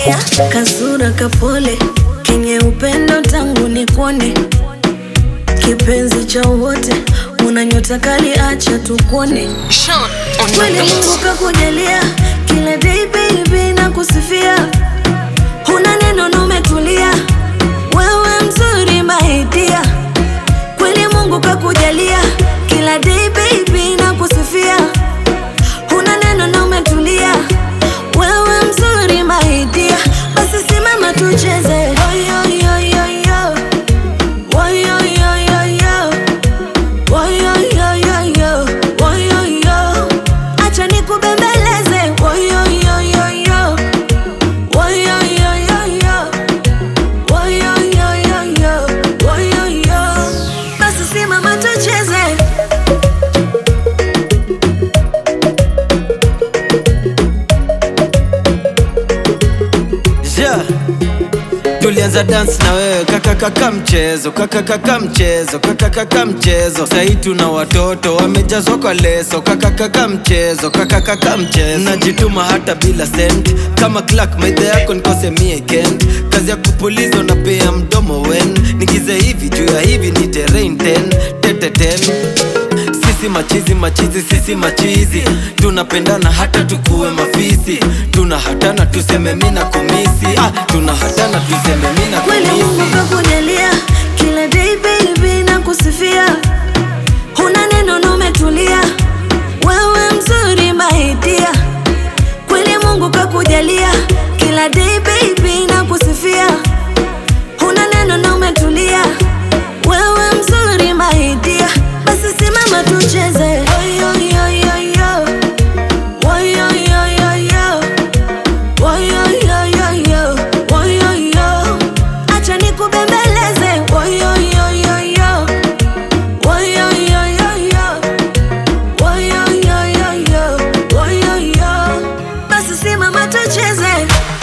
kakujalia kasura kapole kenye upendo tangu nikuone kipenzi cha wote una nyota kali acha tukuone Sean on the kweli Mungu beat. kakujalia kila day baby na kusifia huna neno na umetulia wewe mzuri maidia kweli Mungu kakujalia kila day baby na kusifia huna neno na umetulia wewe mzuri maidia basi simama tucheze Oyo, yo, yo, yo. Oyo, yo, yo, yo. Oyo, yo, yo, yo. Oyo, yo. Acha nikubembeleze Oyo, yo, yo, yo. Oyo, yo, yo, yo. Oyo, yo, yo, yo. Oyo, yo. Basi simama tucheze yeah. tulianza dance na wewe kakakaka mchezo kakakaka mchezo kakakaka mchezo sahii tuna watoto wamejazwa kwa leso kakakaka mchezo kakakaka mchezo najituma hata bila sent kama clark maidha yako nikose miekend kazi ya kupuliza unapea mdomo wen nigize hivi juu ya hivi ni terrain 10 tete 10 sisi machizi machizi sisi machizi tunapendana hata tukuwe mafisi tuna hatana tuseme mina kumisi ah, tuna hatana tuseme mina kweli Mungu kumisi kakujalia kila day baby na kusifia huna neno na umetulia wewe mzuri maidia kweli Mungu kakujalia kila day baby na kusifia huna neno na umetulia wewe mzuri maidia basi simama tucheze Oyo, yo, yo, yo. Oyo, yo, yo, yo. Oyo, yo, yo, yo. Oyo, yo. Acha nikubembeleze Oyo, yo, yo, yo. Oyo, yo, yo, yo. Oyo, yo, yo, yo. Oyo, yo. Basi simama tucheze